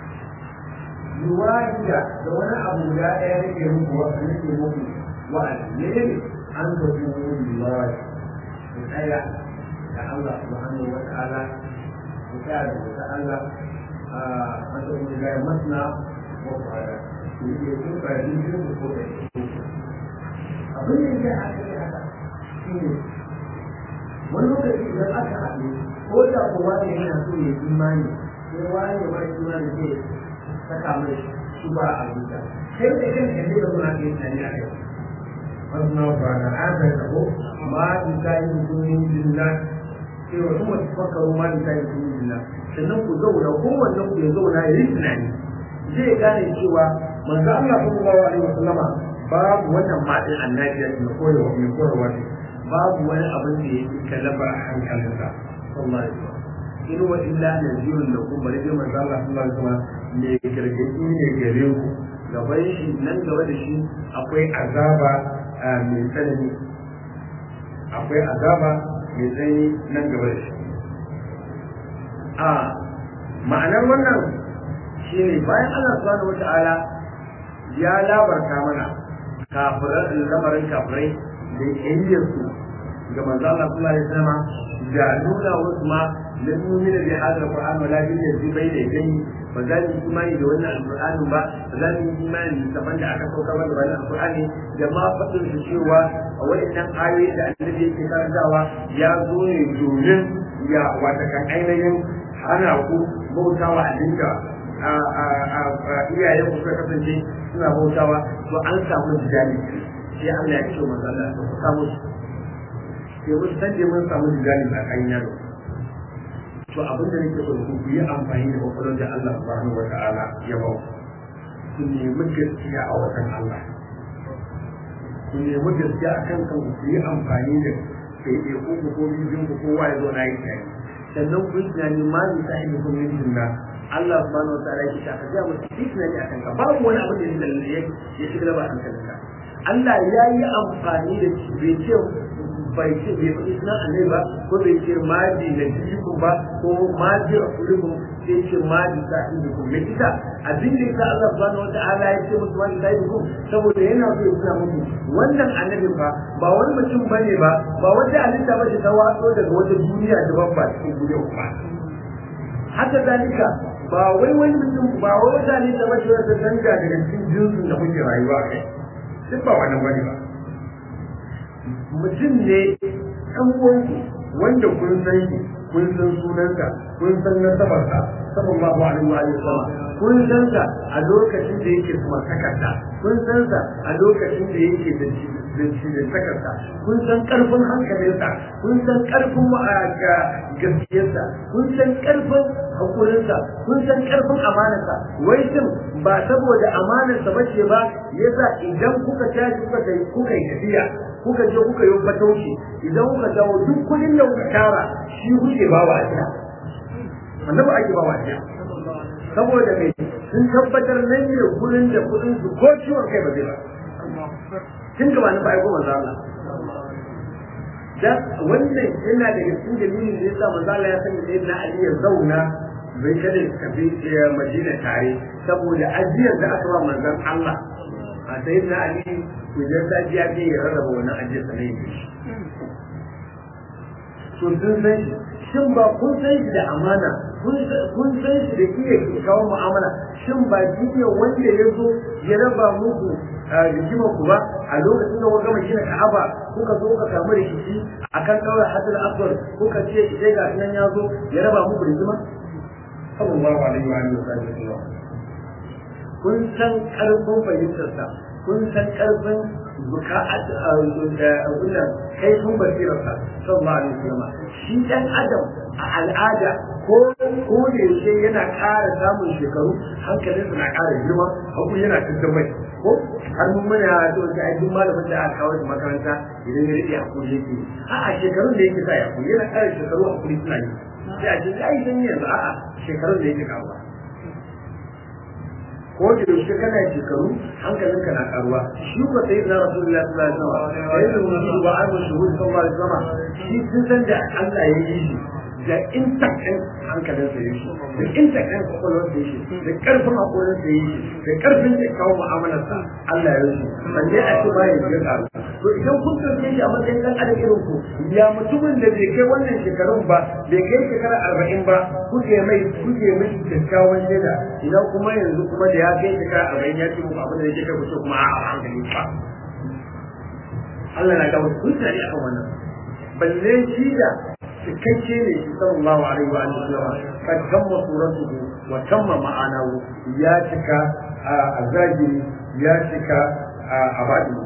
yuwahida da wani abu da ɗaya nake muku wa nake muku wa'azi ne ne an ka kuma lillahi ku tsaya da Allah subhanahu wa ta'ala ku tsaya da wata Allah a matsayin lillahi masna wa fara ku yi kun fara yin ku ko da abin da ya haka ne haka shi ne wani lokaci idan aka haɗu ko da kowa ne yana so ya imani sai wani ya bar imani zai saka mai shi ba a zuciya kai da kan kan da muna yin tani a kai wannan ba da aka tabo ma in kai mutumin billah sai wa kuma tafakkaru ma in kai mutumin billah sannan ku zauna kowanne ku ya zauna ya yi tunani zai gane cewa manzo Allah sallallahu alaihi wasallama babu wannan madin annabi ya koyarwa mai koyarwa ne babu wani abin da yake kalaba a hankalinsa sallallahu alaihi wasallam in wa illa nazirun da kuma bari dai manzo Allah sallallahu alaihi wasallam ne gargadi ne gare ku gaban shi nan gaba da shi akwai azaba mai tsanani akwai azaba mai tsanani nan gaba da shi a ma'anar wannan shine bayan Allah subhanahu wata'ala ya labarta mana kafiran lamarin kafirai da yayyar su ga manzo Allah sallallahu alaihi wasallam da nuna wasu ma lan nu'mina bi hadha alquran wala bi yadi bayna yadayhi ba za mu yi imani da wannan alqur'ani ba ba za mu yi imani da da aka saukar da wannan alqur'ani da ma fadin su cewa a waɗannan ayoyi da annabi yake karantawa ya zo ne domin ya wata kan ainihin hana ku bautawa abinda iyayen ku suka kasance suna bautawa to an samu jidali sai Allah ya ce manzo Allah ku samu sai mun san da mun samu jidali a kan yaro to abin da nake so ku yi amfani da kwakwalwar da Allah subhanahu wa ta'ala ya ba ku nemi gaskiya a wajen Allah ku nemi gaskiya a kan kanku ku yi amfani da ɗaiɗaiku ku ko bijin ku kowa ya zo na yi tunani sannan ku yi tunani ma ni sa ibi kun min jinna Allah subhanahu wa ta'ala yake shaka ga mutum yi tunani a kanka babu wani abin da ya ya shiga ba hankalinka Allah ya yi amfani da shi bai ce bai ce bai faɗi suna annai ba ko bai ce maji na jikun ba ko maji rasulikum sai ce maji sa indikum me ita abin da ita Allah subhanahu wa ta'ala ya ce musu maji sa indikum saboda yana so ya suna muku wannan annabi ba ba wani mutum bane ba ba wata halitta ba ce ta watso daga wata duniya daban ba cikin duniya kuma haka zalika ba wai wani mutum ba wai wata halitta ba ce wata canja daga cikin jinsin da muke rayuwa kai duk ba wannan bane ba mutum ne ɗan uwanku wanda kun san shi kun san sunansa kun san nasabarsa sallallahu alaihi wa sallam kun san sa a lokacin da yake kuma takarda kun san sa a lokacin da yake da shi da takarda kun san karfin hankalinsa kun san karfin gaskiyarsa kun san karfin hakurinsa kun san karfin amanarsa wai shin ba saboda amanarsa bace ba yasa idan kuka tashi kuka kuka yi tafiya kuka je kuka yi fatauci idan kuka dawo duk kudin da kuka tara shi kuke ba wa ajiya annabi ake ba wa ajiya saboda mai sun tabbatar nan ne gurin da kudin su ko ciwon kai ba zai ba tun gaba na aiko manzo Allah da wannan yana daga cikin dalilin da yasa manzo Allah ya sanya sayyidina Ali ya zauna bai kada ya tafi Madina tare saboda ajiyar da aka ba manzon Allah a sayyidina Ali ku je ta ji ake ya rarraba wannan ajiyar sanai ne to sun san shi shin ba kun san shi da amana kun san shi da iya kawo mu'amala shin ba shi ne wanda ya zo ya raba muku rigimar ku ba a lokacin da gama gina ka'aba kuka zo ka samu rikici akan daura hadal aswar kuka ce idan ga nan ya zo ya raba muku rigima sallallahu alaihi wa alihi wasallam kun san karfin fahimtarsa kun san karfin buka'at wannan kaifin basirarsa sallallahu alaihi wasallam shi dan adam a al'ada ko ko da yaushe yana ƙara samun shekaru hankalinsa na ƙara girma hakuri yana cikin mai ko har mun muna so ta ai duk malamin da aka kawo makaranta idan ya rike hakuri yake a'a shekarun da yake sa ya hakuri yana ƙara shekaru hakuri suna yi sai a ce ai dan yanzu a'a shekarun da yake kawo ko da yaushe kana shekaru hankalinka na karuwa shi ko sai na rasulullahi sallallahu alaihi wasallam sai da mutum ba an shuhud sallallahu alaihi wasallam shi sun san da Allah ya yi shi da intakan hankalin sa yake da intakan kwakwalwar sa yake da karfin hakorin sa yake da karfin da kawo mu'amalar sa Allah ya yi balle a ce bayan ya karu to idan kun dauke shi a matsayin dan adam irin ku ya mutumin da bai kai wannan shekarun ba bai kai shekara arba'in ba kuke mai kuke mai kyakkyawan shaida idan kuma yanzu kuma da ya kai shekara arba'in ya ce muku abin da yake kai ku ce kuma a hankali ba Allah na ga wasu kuntari akan wannan balle shi da cikakke ne shi sallallahu alaihi wa sallam kad tamma suratuhu wa tamma ma'anahu ya cika a zahiri ya cika a baɗi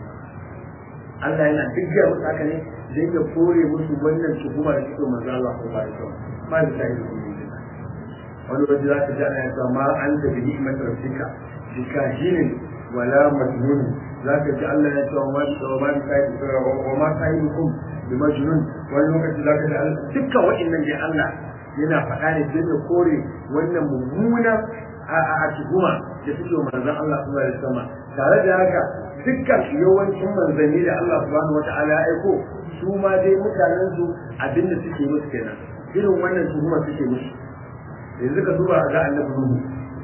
Allah yana duk ya musu haka ne zai ya kore musu wannan tuhuma da suke manzo Allah ko ba ita ba da sai wani waje za ka ji ana cewa ma an ta bi ni'mat rabbika bi kahinin wala majnun za ka ji Allah ya cewa ma da ma kai wa ma kainukum bi majnun wani lokaci za ka ji dukkan wa'annan da Allah yana faɗa ne don ya kore wannan mummuna a tuhuma da suke manzon Allah sallallahu alaihi wasallam tare da haka dukkan yawancin manzanni da Allah subhanahu wata'ala ya aiko su ma dai mutanen su abin da suke musu kenan irin wannan tuhuma suke musu yanzu ka duba ga annabi Nuhu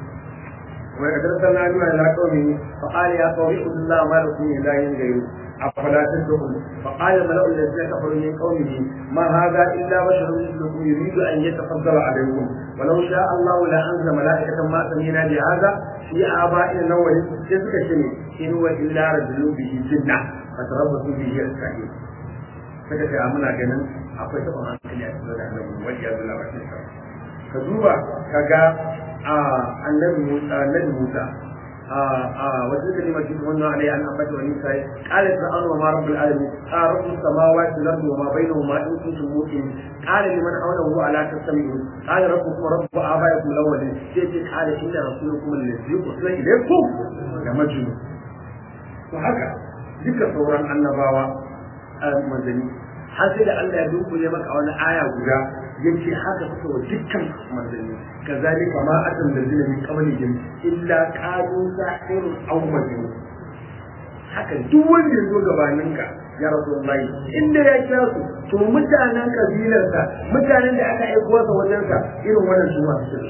wa kad arsalna nuha ila qaumihi fa qala ya qaumi ibudullaha ma lakum min ilahin ghayru أفلا تتقون فقال الملأ الذين كفروا من قومه ما هذا إلا بشر مثلكم يريد أن يتفضل عليكم ولو شاء الله لأنزل ملائكة ما سمينا بهذا في آبائنا الأولين تلك شيء إن هو إلا رجل به جنة فتربصوا به السعيد suka ce muna ganin akwai taɓa hankali a cikin da annabi wani ya zula ba ka duba ka ga annabi Musa annabi Musa وتلك كلمة تمنى علي أن أنبت ونساء قال فرعون وما رب العالمين قال رب السماوات والأرض وما بينهما إن كنتم موقنين قال لمن حوله ألا تستمعون قال ربكم ورب آبائكم الأولين سيدي قال إن رسولكم الذي أرسل إليكم لمجنون وهكذا ذكر صورا النبوة المدني har sai da Allah ya dunkule maka a wani aya guda yace haka suka wa dukkan manzanni kazalika ma atan da zina min qablihim illa qalu sahirun aw majnun haka duk wanda ya zo gabanin ka ya rasulullahi inda ya kira su to mutanen kabilarsa mutanen da aka aiko sa wajen sa irin wannan su ma su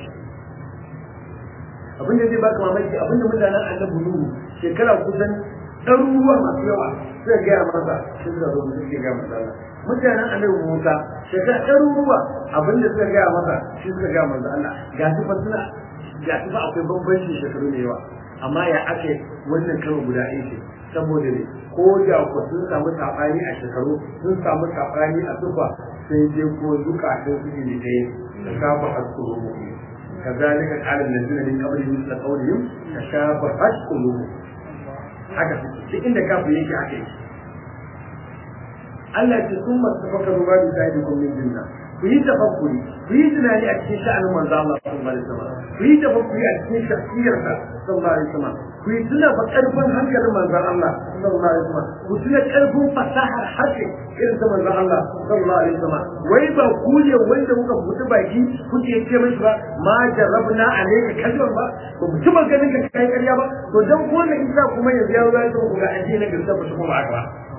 abin da zai baka mamaki abin da mutanen annabi nuhu shekara kusan ɗaruruwa masu yawa suka gaya masa shi suka zo mutum ke gaya masa Allah mutanen annabi Musa shekara ɗaruruwa abin da suka gaya masa shi suka gaya masa Allah ga su fa suna ga su fa akwai bambanci shekaru da yawa amma ya ake wannan karo guda ɗaya ce saboda ne ko da ku sun samu saɓani a shekaru sun samu saɓani a sufa sai dai ko zukatan su ne ɗaya da kafa haskuru mu كذلك قال الذين من قبلهم مثل قولهم تشابهت قلوبهم haka duk inda kafin yake haka yake Allah ce sun masu tafakkaru ba da sai da min jinna ku yi tafakkuri ku yi tunani a cikin sha'anin manzo Allah sallallahu alaihi wasallam ku yi tafakkuri a cikin shakhsiyar sa sallallahu alaihi wasallam ku yi tuna fa karfin hankalin manzon Allah sallallahu alaihi wasallam ku tuna karfin fasahar harshe irin ta manzon Allah sallallahu alaihi wasallam wai ba ku ne wanda kuka fita baki kuke ce mishi ba ma jarabna alayka kalban ba ba mu taba ganin ka kai ƙarya ba to dan ko ne isa kuma yanzu ya zo ya ku ga addini na gaskiya ba su kuma haka ba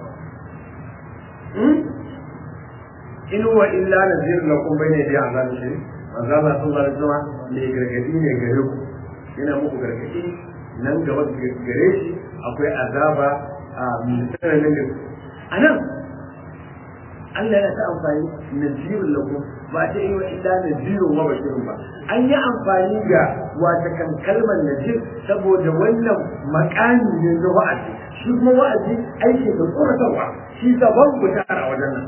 in huwa illa nazir lakum bayna yadi azab shi manzo Allah sallallahu alaihi wasallam ne gargadi ne gare ku yana muku gargadi nan gaba gare shi akwai azaba a misalin da anan Allah yana ta amfani nazirun lakum ba ta yi wa illa nazirun wa bashirun ba an yi amfani da wata kan kalmar nazir saboda wannan makami ne na wa'azi shi kuma wa'azi aiki da tsoratarwa shi daban guda a wajen nan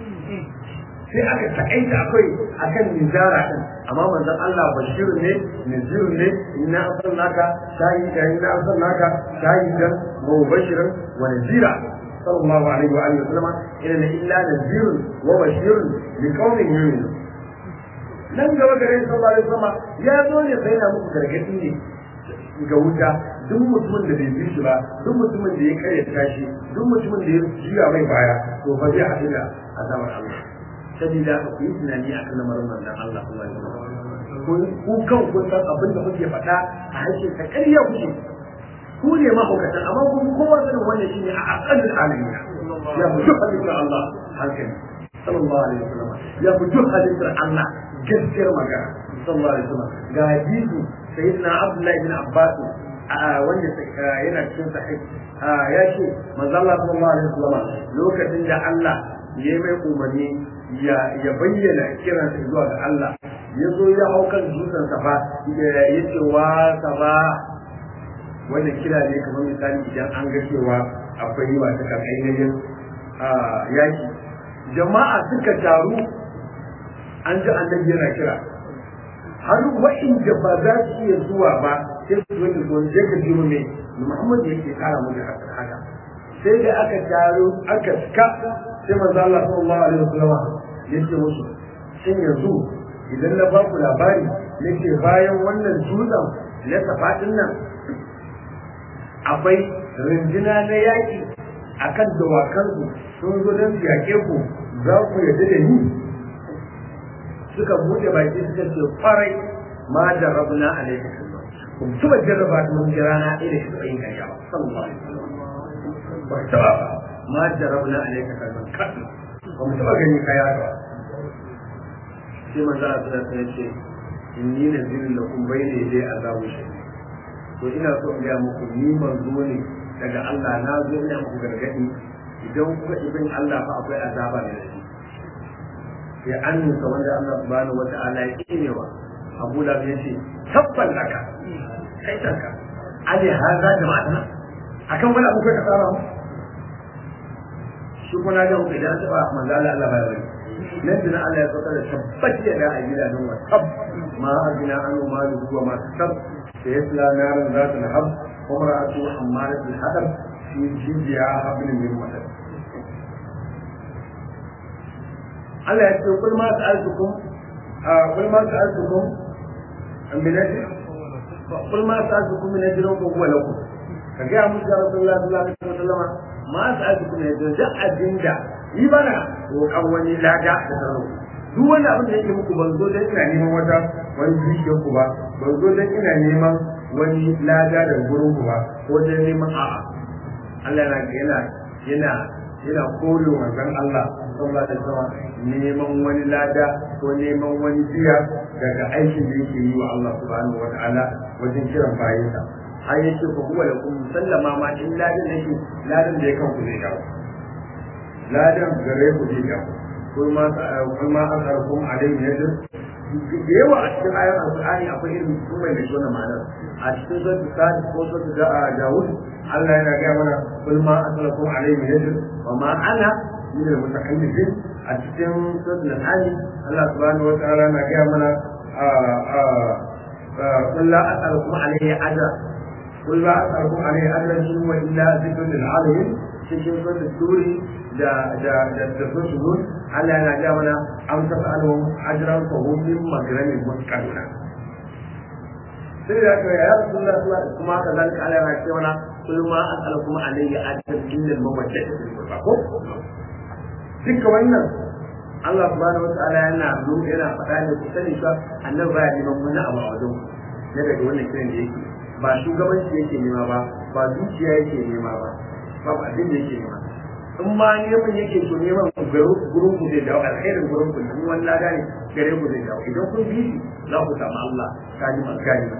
sai aka takaita akwai akan nizara din amma manzon Allah bashirun ne nazirun ne inna arsalnaka shahidan inna arsalnaka shahidan wa mubashiran wa nazira sallallahu alaihi wa alihi wasallam inna illa nazirun wa bashirun liqaumin yu'minun nan gaba gare sallallahu alaihi wasallam ya zo ne sai na muku gargadi ne ga wuta duk mutumin da bai bi shi ba duk mutumin da ya karyata shi duk mutumin da ya jiya mai baya to fa zai haɗu da azabar Allah sabida ku yi tunani akan lamarin manzon Allah sallallahu alaihi wasallam ku kan kun san abin da kuke faɗa a harshen ta ƙarya kuke ku ne mahaukatan amma kun kowa sanin wannan shine a aqallul alamin ya fi duk halittar Allah hankali sallallahu alaihi wasallam ya fi duk halittar Allah gaskiyar magana sallallahu alaihi wasallam ga hadisi sayyidina Abdullah ibn Abbas wanda yana cikin sahih ya ce manzo Allah sallallahu alaihi wasallam lokacin da Allah ya mai umarni ya bayyana kiransa zuwa ga Allah ya zo ya hau kan dutsen safa ya ce wa safa wanda kira ne kamar misali idan an ga cewa akwai wata kan ainihin yaki jama'a suka taru an ji annabi yana kira har wa'inda ba za su iya zuwa ba sai su zo da zuwa sai ka jiro ne Muhammad yake kara mu da haka sai da aka taro aka ska sai manzo Allah sallallahu alaihi wasallam yace musu shin yanzu idan na ba ku labari nake bayan wannan dutsen na safatin nan akwai rinjina na yaƙi akan dawakansu sun zo don su yaƙe ku za ku yarda da ni suka buɗe baki suka ce kwarai ma da rabuna a laifin kun tuba jarraba ta mun jira na ɗaya da shi tsayin ƙarya ba sallallahu alaihi wasallam ba taɓa ba ma da rabuna a laifin kalman kaɗu ba mu taɓa gani kaya ba sai manzo Allah sallallahu alaihi wasallam ce inni nazirun lakum bayna yaday azabu shadid to ina so in ga muku ni manzo ne daga Allah na zo ina muku gargadi idan kuka ibin Allah fa akwai azaba ne da shi ya annuka wanda Allah subhanahu wata'ala ya kinewa Abu Lahab ya ce tabban laka kai tanka ali haza jama'atana akan wani abu kai ka tsara mu shi kuma na ga muku idan taba manzo Allah Allah bai bari nan da Allah ya saka da tabbaci da a gida don wa tab ma ajina an ma wa ma tab سيصلى نارا ذات لهب وامرأته حمالة الحطب في جيدها حبل من مسد Allah ya ce kul ma sa'altukum kul ma sa'altukum min ajr kul ma sa'altukum min ajr wa huwa lakum ka ga musu ya Rasulullah sallallahu alaihi wasallam ma sa'altukum min ajr da abinda yi bana roƙan wani lada da sarau duk wani abin da yake muku ban zo dan ina neman wata wani bishiyar ku ba ban zo dan ina neman wani lada da gurin ku ba ko dan neman a'a Allah yana yana yana yana kore manzon Allah sallallahu alaihi wasallam neman wani lada ko neman wani biya daga aikin da yake yi wa Allah subhanahu wa ta'ala wajen kiran bayinsa har yake ku huwa da kun sallama ma in ladan yake ladan da ya kan ku zai dawo ladan gare ku zai dawo kuma kuma an karkum alaihi yadda da yawa a cikin ayar alqur'ani akwai irin sun mai da wannan ma'anar a cikin suratul sadi ko suratul dawud Allah yana ga mana kul ma asalakum alaihi yadda wa ma ana min al-mutakallifin a cikin suratul hali Allah subhanahu wa ta'ala na ga mana قل لا أسألكم عليه أجرا قل لا أسألكم عليه أجرا إن هو إلا ذكر للعالمين cikin suratul turi da da da da suratul Allah yana ga mana am tasalu ajran fa hum min magramin mutqaluna sai da ka ya rasulullah sallallahu kuma haka zalika Allah ya ce mana kul ma as'alukum alayhi ajran illa al-mawaddah fil qurba ko duka wannan Allah subhanahu wataala yana nuna yana faɗa ne ku sani cewa annabi baya neman wani abu a wajen na daga wannan kiran da yake ba shugabanci yake nema ba ba dukiya yake nema ba babu abin da yake nema in ma neman yake to neman gurin ku zai dawo alkhairin gurin ku in wani lada ne gare ku zai dawo idan kun bi shi za ku samu Allah kalima kalima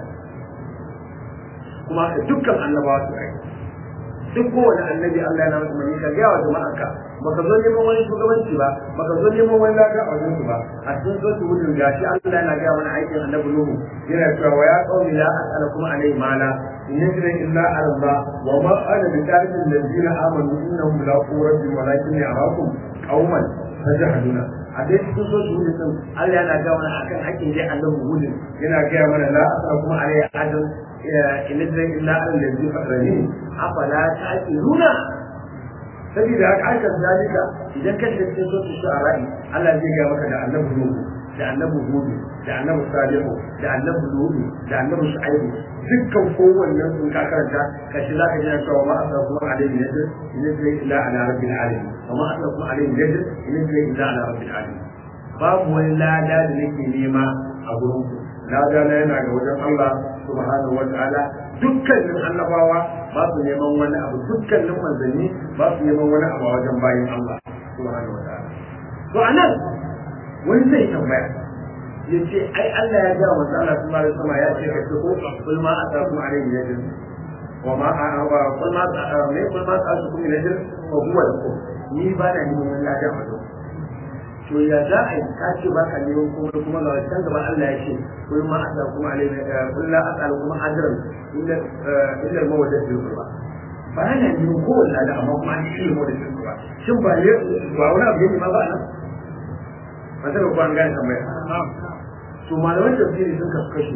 kuma dukkan annabawa su kai duk kowane annabi Allah yana masa mani ka ga wa jama'arka baka zo neman wani shugabanci ba baka zo neman wani lada a wajen su ba a cikin so su gudun gashi Allah yana ga mana aikin annabi Nuhu yana cewa wa ya qaumi la as'alukum alayhi mala in yajri illa ala Allah wa ma ana bi tarikil ladina amanu innahum la quwwatan walakin ya'akum qauman tajahaduna a dai cikin so su gudun Allah yana ga mana akan aikin dai annabi gudun yana ga mana la as'alukum alayhi ajran in yajri illa ala alladhi fatarani afala ta'qiluna saboda haka aka zalika idan ka shiga cikin sosu shu'ara'i Allah zai ga maka da annabi Nuhu da annabi Hud da annabi Salihu da annabi Lut da annabi Shu'aibu dukkan kowannen sun ka karanta ka shi zaka ji cewa ma asrafu alayhi yajr in yajri illa ala rabbil alamin wa ma asrafu alayhi yajr in yajri illa ala rabbil alamin babu wani lada da nake nema a gurin ku lada na yana ga wajen Allah subhanahu wa ta'ala dukkanin annabawa ba su neman wani abu dukkanin manzanni ba su neman wani abu a wajen bayin Allah subhanahu wa ta'ala to anan wani zai tambaya ya ce ai Allah ya ga manzo Allah subhanahu wa ta'ala ya ce ka ce ko kul ma atakum alayhi yajr wa ma wa kul ma ne kul ma atakum yajr wa huwa lakum ni ba na neman wani ladan a wajen to ya za a yi ka ce baka neman kuma kuma ga can gaba Allah ya ce kul ma atakum alayhi kul la atakum ajran illa illa mawaddat bil qurba ba na neman kowanne lada amma kuma an shi mawaddat bil qurba shin ba ne ba wani abu ne ma ba nan ba sai ko an gane tambaya to malaman tafsiri sun kasu kashi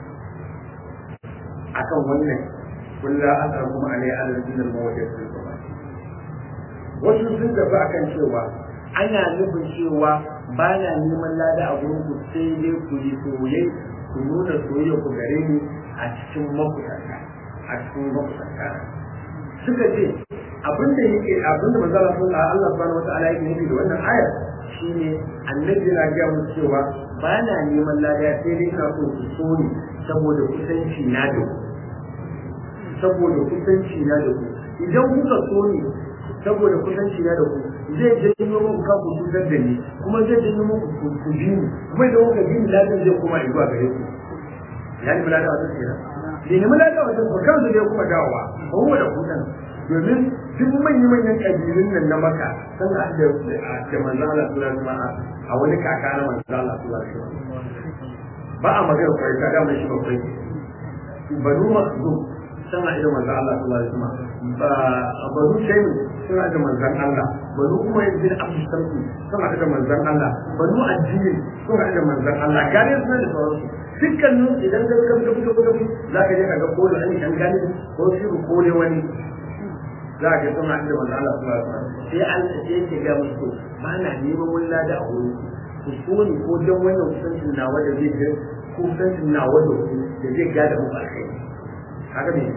akan wannan kul la atakum alayhi ajran illa mawaddat bil qurba wasu sun tafi akan cewa ana nufin cewa ba na neman lada a gurin ku sai dai ku yi soyayya ku nuna soyayya ku gare ni a cikin makusanta a cikin makusanta suka ce abinda yake abinda manzo Allah sallallahu Allah subhanahu wataala yake nufi da wannan ayar shine annabi na ga mu cewa ba na neman lada sai dai ina so ku so ni saboda kusanci na da ku saboda kusanci na da ku idan kuka so ni saboda kusanci na da ku zai janyo muku kan ku cutar da ni kuma zai janyo muku ku bi ni kuma idan kuka bi ni ladan zai koma zuwa gare ku ya ni ladan wata kenan ne ne ladan wata ko kan zai kuma dawowa ba mu da kudan domin duk manyan manyan kabilun nan na maka sun da da da manzo Allah sallallahu alaihi wasallam a wani kaka na manzo Allah sallallahu alaihi wasallam ba a magana kai ka da mai shi ba kai banu masu suna da manzo Allah sallallahu alaihi wasallam ba banu shaymin suna da manzon Allah banu kuma yanzu da abu sarki suna da manzon Allah banu addini suna da manzon Allah gane suna da sauransu dukkanin idan ka ga ga ga ga za ka je ka ga ko da an kan gane ko shi ko ne wani za ka suna da manzon Allah sallallahu alaihi wasallam sai Allah sai yake ga musu ba na neman wani lada a wurin ku so ni ko dan wannan kusancin nawa da zai ga kusancin nawa da ku da zai gada mu alkhairi haka ne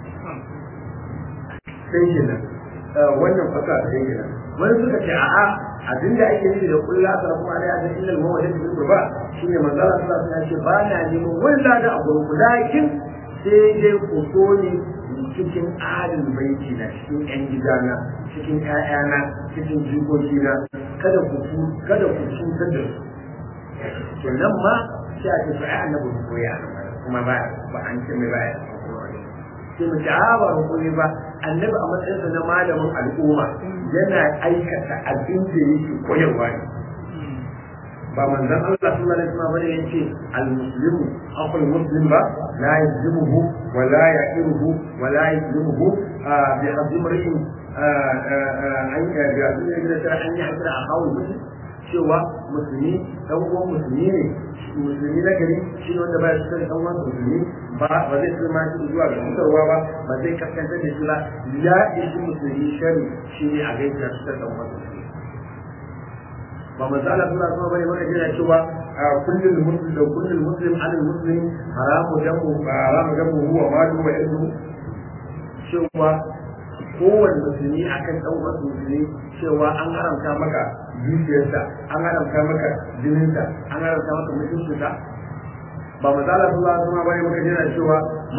sai kenan wannan fasa sai kenan wani suka ce a'a abin da ake nufi da kullu asara kuma alai ajin illa al-mawaddat bil qurba shine manzo Allah sallallahu alaihi wasallam ba na neman wanda da a gurin lakin sai dai ku so ni cikin adin baiti na cikin yan gidana cikin ƴaƴana cikin jikokina kada ku kada ku cutar da su kenan ma sai a ce to ai annabi ko ya kuma ba ba an ce mai baya sai mu ci ba hukumi ba annabi a matsayinsa na malamin al'umma yana aikata abin da yake koyarwa ne ba manzon Allah sallallahu alaihi wasallam bane yace al-muslimu akhul muslim ba la yajmuhu wa la yaqiruhu wa la yajmuhu bi hadhi mar'in an ya ga da ta an yi hakira a kawo muslim cewa musulmi dan uwan musulmi ne musulmi na gari shi ne wanda ba ya cikin dan uwan musulmi ba ba zai tsima shi zuwa ga mutarwa ba ba zai kaskanta da shi ba ya ishi musulmi shari shi ne a gaisa cikin dan uwan musulmi ba manzo Allah sallallahu alaihi wasallam bane yana cewa kullum muslim da kullum muslim an muslim haramu damu haramu damu huwa malu wa ilmu cewa kowane musulmi akan dan wasu musulmi cewa an haramta maka dukiyarsa an haramta maka jininsa an haramta maka mutuncinsa ba mazala sallallahu alaihi wasallam bane maka jira cewa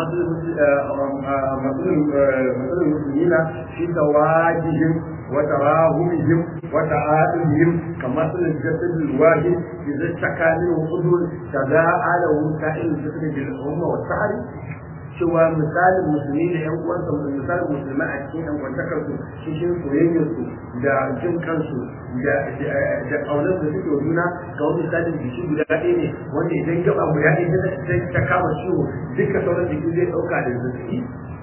matsalin musulmina shi tawajihim wa tarahumihim wa ta'adihim kamar sunan jasadul wahid idza takani wa qudur tada'a lahu sa'il jasad bil umma wa sa'ri cewa misalin musulmi da yan uwansa misalin musulmai a cikin yan kwantakar su cikin soyayyar su da jin kansu da da kaunar da suke juna ga wani misalin jiki guda ɗaya ne wanda idan gaba guda ɗaya ta kama ciwo duka sauran jiki zai ɗauka da zazzabi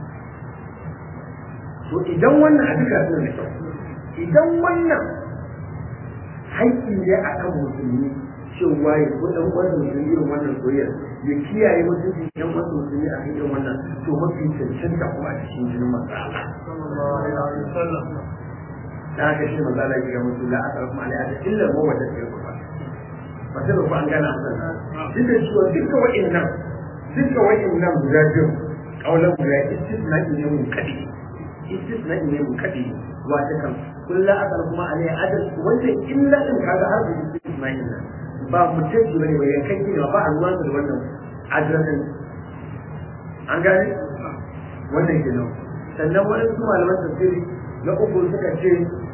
to idan wannan a duka suna da kyau idan wannan haƙƙi ne akan musulmi cewa ya ko ɗan wannan musulmi irin wannan soyayyar ya kiyaye mutunci ɗan wannan musulmi a irin wannan to mafi cancanta kuma a cikin jinin manzo Allah da haka shi manzo Allah ya ga musu la asara kuma alaiha illa ma wata ce ku ba ba sai ku an gana musan duk da cewa duka wa'annan duka wa'annan guda biyu kaulan guda istisna ne mun kadi istisna ne mun kadi wata kan kullu asara kuma alaiha adal wanda illa in kaga har da istisna ne ba mutum su bane bai yankan gini ba a ruwan da wannan adiresin an gane wannan ke nan sannan wani su malaman tafsiri na uku suka ce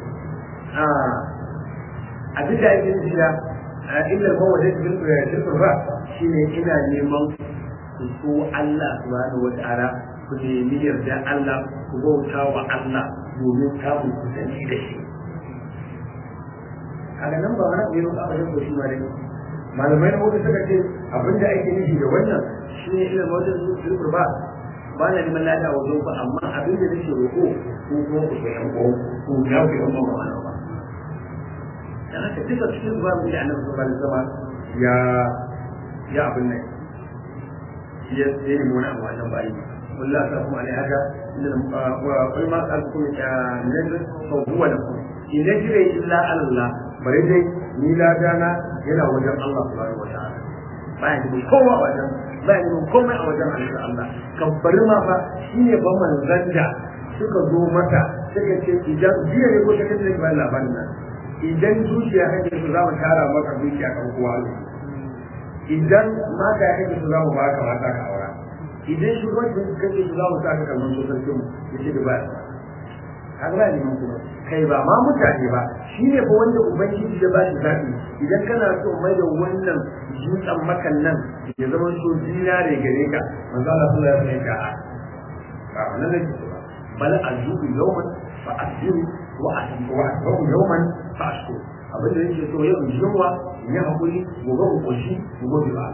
a duk da ake shiga a inda ba wajen shirkur ba shi ne ina neman ku so Allah subhanahu wa ta'ala ku nemi yarda Allah ku bauta wa Allah domin samun kusanci da shi kaga nan ba wani abu ne ba wajen ko shi ma dai malamai na hudu suka ce abin da ake nufi da wannan shi ne ilimin wajen zurfur ba ba na neman lada a wajen ba amma abin da nake roƙo ko ko ku ga yan ko ku ya ku yan ba ma ba dan haka duka cikin ba mu da annabi sallallahu alaihi wasallam ya ya abin nan ya sai mu na wannan bayi wallahi ta kuma alai haka inda wa qul ma qalkum ya nazar fa huwa lakum in najri illa Allah bare dai ni ladana yana wajen Allah subhanahu wa ta'ala baya da kowa a wajen baya da komai a wajen Allah kan bari ma fa shine ba manzan da suka zo mata suka ce idan jiya ne ko ta kace ba labarin nan idan zuciya kake su za mu tara maka zuciya kan kowa idan mata kake su za mu baka mata ka aura idan shugabancin kake su za mu sa ka kallon sosai mu yace da ba kaga ba neman kuma kai ba ma mutane ba shi ne fa wanda ubangiji ya ba shi zaɓi idan kana so mai da wannan dutsen makan nan ya zama so zinare gare ka manzo Allah sallallahu alaihi wasallam ya ba wannan ne ba bal azubu yawman fa asbiru wa asbiru wa asbiru yawman fa ashkur abin da yake so yau jinwa ya hakuri gobe ku koshi gobe ba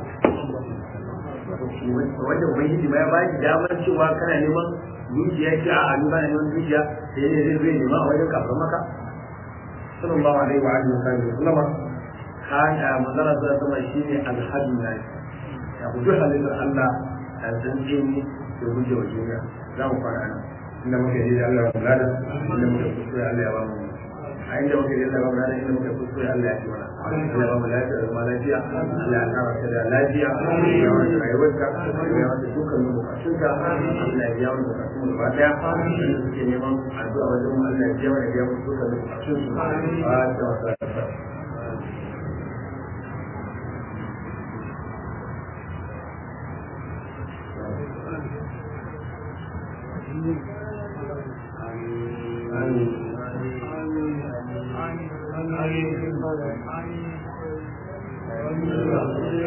wanda ubangiji ma ya ba shi damar cewa kana neman dukiya ce a ni ba na neman dukiya sai ne zai zai nema a wajen kafin maka sallallahu alaihi wa alihi wa sallam kana manzara da sama shine alhadu na ya gudu halittar Allah a zance ni da guje wa duniya za mu fara nan inda muke yi Allah ya kula da inda muke kuskure Allah ya ba mu a inda muke yi Allah ya ba mu inda muke kuskure Allah ya ci mana Allah ya ba mu lafiya da zama lafiya Allah ya kara ka da lafiya ya wani rayuwarka ya wani dukkan bukatunka Allah ya biya wani bukatun gaba daya da suke neman addu'a wajen mu Allah ya biya wani biya wani dukkan bukatun su ba ta wasa Amin. Amin. Amin.